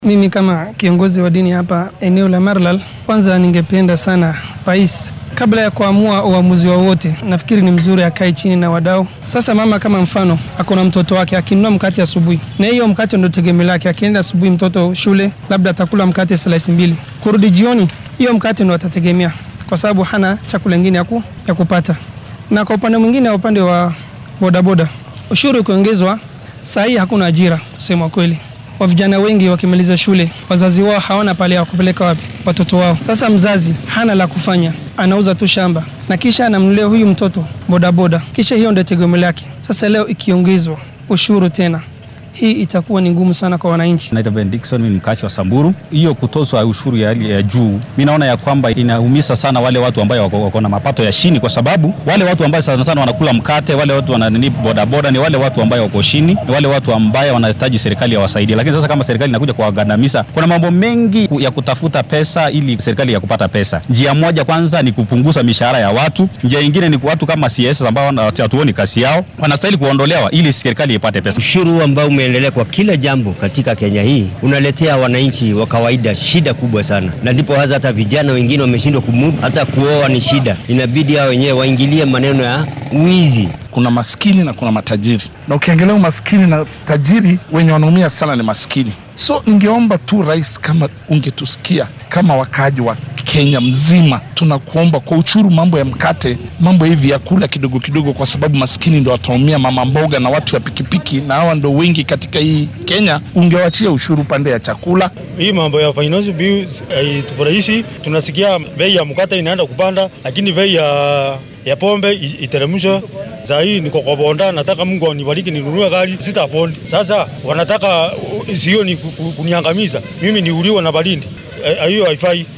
Mimi kama kiongozi wa dini hapa eneo la Marlal, kwanza ningependa sana rais, kabla ya kuamua uamuzi wowote, nafikiri ni mzuri akae chini na wadau. Sasa mama kama mfano ako na mtoto wake, akinunua mkate asubuhi, na hiyo mkate ndio tegemeo lake. Akienda asubuhi mtoto shule, labda atakula mkate slice mbili, kurudi jioni, hiyo mkate ndio atategemea, kwa sababu hana chakula kingine ya, ku, ya kupata. Na kwa upande mwingine, upande wa bodaboda, ushuru ukiongezwa, saa hii hakuna ajira kusema kweli wa vijana wengi wakimaliza shule, wazazi wao hawana pale ya kupeleka wapi watoto wao. Sasa mzazi hana la kufanya, anauza tu shamba na kisha anamnulia huyu mtoto bodaboda, kisha hiyo ndio tegemeo lake. Sasa leo ikiongezwa ushuru tena, hii itakuwa ni ngumu sana kwa wananchi. Naitwa Ben Dickson, mimi ni mkazi wa Samburu. Hiyo kutozwa ushuru ya hali ya juu, mimi naona ya kwamba inaumiza sana wale watu ambao wako, wako na mapato ya chini, kwa sababu wale watu ambao sana sana wanakula mkate, wale watu wananini bodaboda, ni wale watu ambao wako chini, ni wale watu ambao wanahitaji serikali yawasaidie. Lakini sasa kama serikali inakuja kuwagandamiza, kuna mambo mengi ya kutafuta pesa ili serikali ya kupata pesa. Njia moja kwanza ni kupunguza mishahara ya watu, njia nyingine ni watu kama CS ambao hatuoni kazi yao wanastahili kuondolewa ili serikali ipate pesa. Ushuru ambao umeendelea kwa kila jambo katika Kenya hii unaletea wananchi wa kawaida shida kubwa sana, na ndipo hasa hata vijana wengine wameshindwa kumudu, hata kuoa ni shida. Inabidi hao wenyewe waingilie maneno ya wizi. Kuna maskini na kuna matajiri, na ukiangalia maskini na tajiri, wenye wanaumia sana ni maskini. So ningeomba tu rais, kama ungetusikia kama wakaaji wa Kenya mzima, tunakuomba kwa uchuru, mambo ya mkate, mambo hivi ya kula kidogo kidogo, kwa sababu maskini ndo wataumia, mama mboga na watu wa pikipiki, na hawa ndo wengi katika hii Kenya. Ungewachia ushuru pande ya chakula. Hii mambo ya finance bills haitufurahishi. Tunasikia bei ya mkate inaenda kupanda, lakini bei ya ya pombe iteremshwe. Saa hii niko kwa bonda, nataka Mungu anibariki ninunue gari, sita afford. Sasa wanataka sio ni kuniangamiza mimi, niuliwe na baridi. Hiyo haifai.